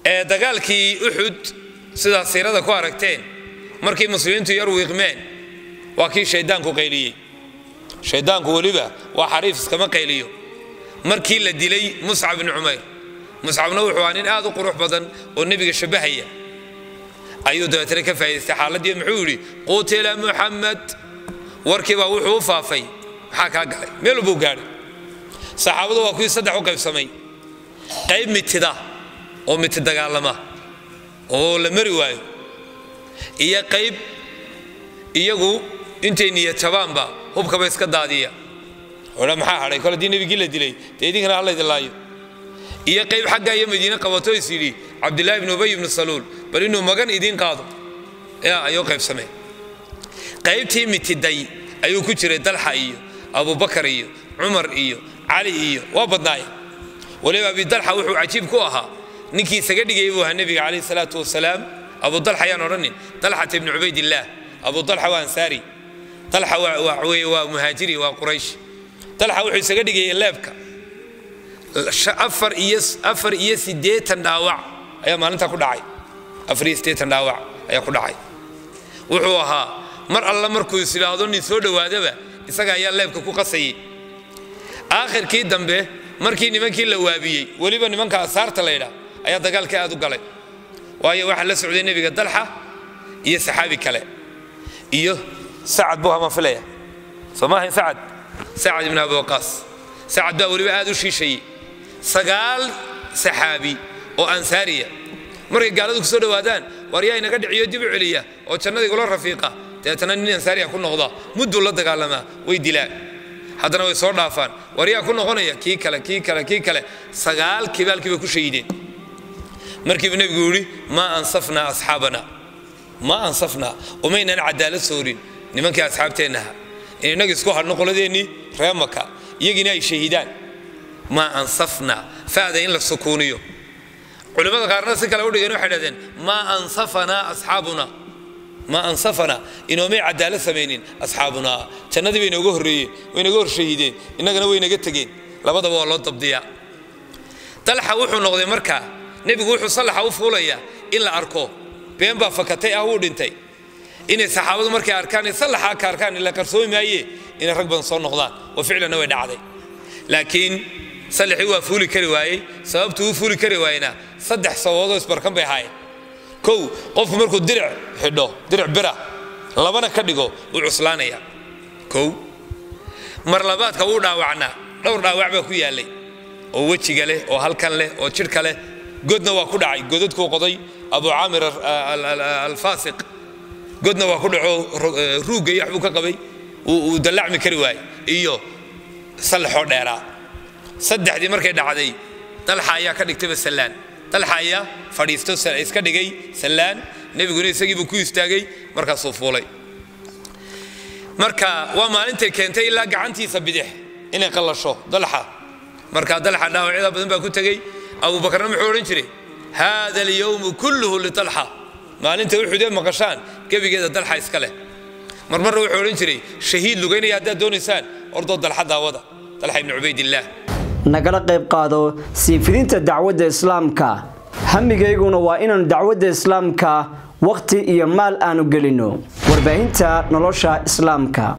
ee dagaalkii uxud sidaad siirada ku aragteen markii muslimiintu yar wiiqmeen waa kii shayddaanku qayliyey shayddaanku weliba waa xariif iskama qayliyo markii la dilay muscab ibni cumayr muscabna wuxuu ahaa nin aad u qurux badan oo nebiga shabbahaya ayuu dabeetana ka faa'idaystay xaaladii muxuu yidhi qutila muxamed warkiibaa wuxuu u faafay maxaa kaa galay meel buu gaadhay saxaabadu waa kuwii saddex u qaybsamay qayb mitida oo miti dagaalama oo la mari waayo iyo qayb iyagu intay niyatabaanba hubkaba iska daadiya odha maxaa hadhay kole haddii nebigii la dilay dee idinkana alla idin laayo iyo qayb xagga iyo madiine qabato is yidhi cabdillaahi ibnu ubay ibnu saluul bal inuu magan idiin qaado yaa ayuu qaybsamay qaybtii mitiday ayuu ku jiray dalxa iyo abubakar iyo cumar iyo cali iyo waa badnaay waliba abidalxa wuxuu cajiib ku ahaa ninkii isaga dhigayay buu ahaa nebiga calayhi salaatu wasalaam abu dalxa ayaan odhanin dalxata ibnu cubaydillaah abu dalxa waa ansaari dalxa waa weye waa muhaajiri waa quraysh dalxa wuxuu isaga dhigayay leebka afar iyo afar iyo siddeetan dhaawac ayaa maalintaa ku dhacay afar iyo siddeetan dhaawac ayaa ku dhacay wuxuu ahaa mar alla markuu is idhaahdo nin soo dhowaadaba isaga ayaa leebka ku qasayay aakhirkii dambe markii nimankii la waabiyey weliba nimanka asaarta laydhaa ayaa dagaalkii aad u galay waayo waxaa la socday nebiga dalxa iyo saxaabi kale iyo sacad buu hamaan filaya soo ma ahayn sacad sacad ibn abi waqaas sacad baa weliba aad u shiishayey sagaal saxaabi oo ansaariya markay gaaladu kusoo dhowaadaan waar yaa inaga dhiciyo dib u celiya oo jannada igula rafiiqa dabeetana nin ansaariya ku noqda mudduu la dagaalamaa way dilaan haddana way soo dhaafaan war yaa ku noqonaya kii kale kii kale kii kale sagaal kibaalkii bay ku shahideen markiibu nebigu yidhi maa ansafnaa asxaabana maa ansafnaa umaynaan cadaalad soorin nimankii asxaabteennaha in innaga isku hadhno qoladeennii ree maka iyagiina ay shahidaan maa ansafnaa faada in la sukuuniyo culimmada qaarna si kale udhigeen waxay dhahdeen maa ansafanaa asxaabuna maa ansafanaa inoomay cadaalad samaynin asxaabunaa jannadii bay inooga horreeyeen way inaga horshahideen innagana way inaga tegeen labadaba waa loo dabdiyaa dalxa wuxuu noqday markaa nebigu wuxuu sallaxa u fuulayaa in la arko been baa fakatay ah wuu dhintay inay saxaabadu markay arkaan sallaxaa ka arkaan ila qarsoomi maaye inay rag badan soo noqdaan oo ficlanna way dhacday laakiin sallaxii waa fuuli kari waayey sababtuu u fuuli kari waayena saddex sababoodoo isbarkan bay ahaayeen kow qofku markuu diric xidho diric bira labana ka dhigo wuu cuslaanaya kow mar labaadka wuu dhaawacnaa dhowr dhaawac baa ku yaallay oo wejiga leh oo halkan leh oo jidhka leh godna waa ku dhacay godadkuu qoday abu caamir alfaasiq godna waa ku dhaco ruugga iyo waxbuu ka qabay uu dallacmi kari waayey iyo sallaxoo dheeraa saddexdii markay dhacday dalxa ayaa ka dhigtayba sallaan dalxa ayaa fadhiisto iska dhigay sallaan nebiguna isagiibuu ku istaagay markaasuu fuulay marka waa maalintay keentay ilaa gacantiisa bidix inay qallasho dalxa marka dalxa dhaawacyada badan baa ku tegey abubakarna muxuu odhan jiray haada alyowmu kulluhu litalxa maalinta uxudee maqashaan gebigeeda dalxa iska leh marmarna wuxuu odhan jiray shahiid lugaynaya haddaad doonaysaan ordoo dalxa daawada dalxa ibni cubaydillaah nagala qayb qaado sii fidinta dacwadda islaamka hamigayguna waa inaan dacwadda islaamka wakhti iyo maal aanu gelino warbaahinta nolosha islaamka